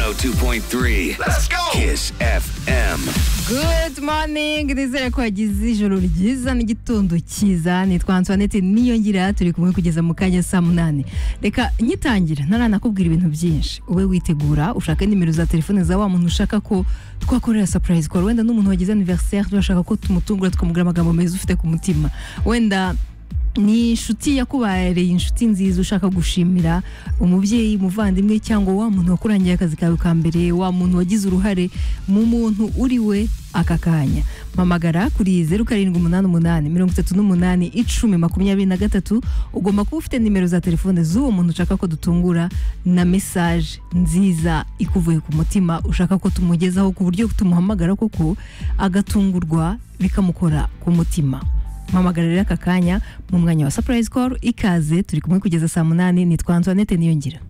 102.3. Let's go! Kiss FM. Good morning nizere ko wagize ijoro ryiza n'igitondo cyiza nitwa Antoinette niyongira turi kumwe kugeza mu kanya saa munani reka nyitangira ntaranakubwira ibintu byinshi ube witegura ushake nimero za telefone za wa muntu ushaka ko twakorera surprise call wenda n'umuntu wagize anniversaire turashaka ko tumutungura tukamubwira amagambo meza ufite ku mutima wenda ni inshuti yakubareye inshuti nziza ushaka gushimira umubyeyi umuvandimwe cyangwa wa muntu wakurangiye akazi kawe ka mbere wa muntu wagize uruhare mu muntu uri we aka kanya mpamagara kuri zeru karindwi umunani umunani mirongo itatu n'umunani icumi makumyabiri na gatatu ugomba kuba ufite nimero za telefone z'uwo muntu ushaka ko dutungura na mesaje nziza ikuvuye ku mutima ushaka ko tumugezaho ku buryo tumuhamagara koko agatungurwa bikamukora ku mutima mpamagara rero aka kanya mu mwanya wa surprise call ikaze turi kumwe kugeza saa munani nitwa Antoinette niyongira